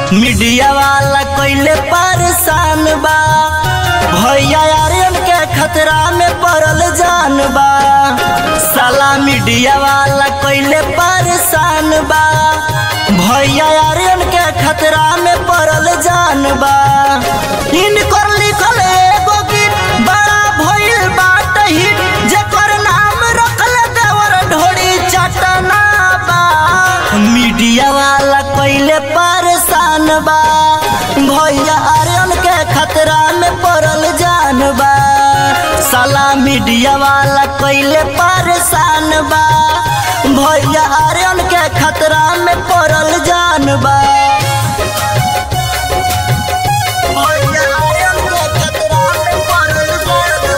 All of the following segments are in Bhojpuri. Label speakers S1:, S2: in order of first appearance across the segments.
S1: मीडिया वाला कइले परेशान बा भैया आर्यन के खतरा में पड़ल जान बा साला मीडिया वाला कइले परेशान बा भैया आर्यन के खतरा में पड़ल जान बा इनकर लिखल एगो गीत बड़ा भइल बाट हिट जेकर नाम रखल देवर ढोड़ी चटना बा मीडिया वाला कइले परेशान बा भैया आर्यन के खतरा में पड़ल जान बा साला मीडिया वाला कइले परेशान बा भैया आर्यन के खतरा में पड़ल जान बा भैया आर्यन के खतरा में पड़ल जान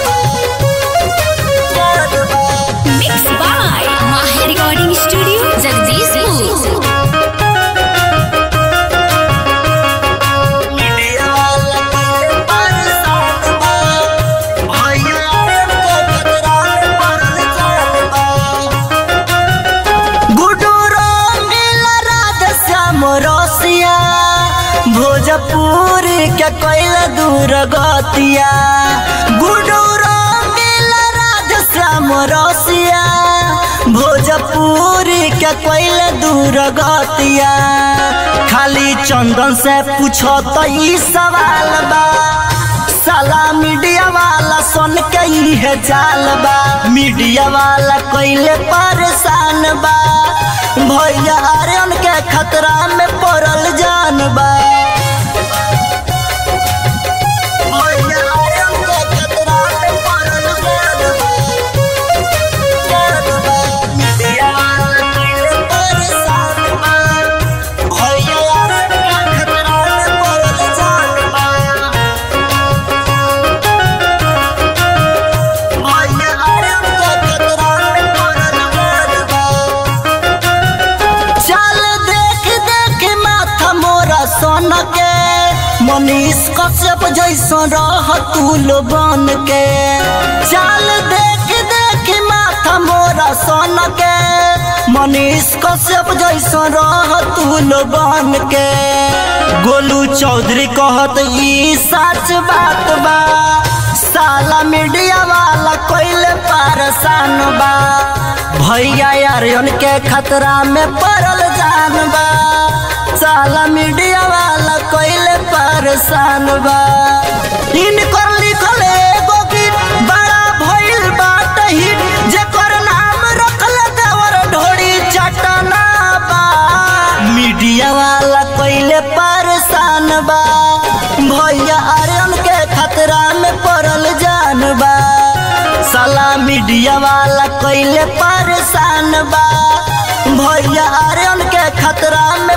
S1: बा।
S2: Mixed by Maha Recording Studio, Jagdishpur.
S1: Media वाला कइले परेशान बा भैया आर्यन के खतरा में पड़ल जान बा गुडू रंगील राधे श्याम रसिया भोजपुर के कैल दूर गतिया गुडू रंगील राधे श्याम रसिया भोजपुर के कैल दूर गतिया खाली चंदन से पूछो तो ई सवाल बा साला मीडिया वाला सुन के इहे चाल बा मीडिया वाला कइले परेशान बा भैया आर्यन के खतरा में पड़ल जान बा भैया आर्यन के खतरा में पड़ल जान बा। जान बा। मीडिया वाला कइले परेशान बा। भैया आर्यन के खतरा में पड़ल जान बा। भैया आर्यन के खतरा में पड़ल जान बा। चल देख देख माथा मोरा सोन के मनीष कश्यप जैसन रह तूल बन के चल देख देख माथा मोरा सोन के मनीष कश्यप जैसन रह तूल बन के गोलू चौधरी कहत ई सच बात बा साला मीडिया वाला कोइले परेशान बा भैया आर्यन के खतरा में पड़ल जान बा साला मीडिया वाला कोइले परेशान बा इनकर लिखल एगो गीत बड़ा भइल बाट हिट जेकर नाम रखल देवर ढोड़ी चटना बा मीडिया वाला कोइले परेशान बा भैया आर्यन के खतरा में पड़ल जान बा साला मीडिया वाला कइले परेशान बा भैया आर्यन के खतरा में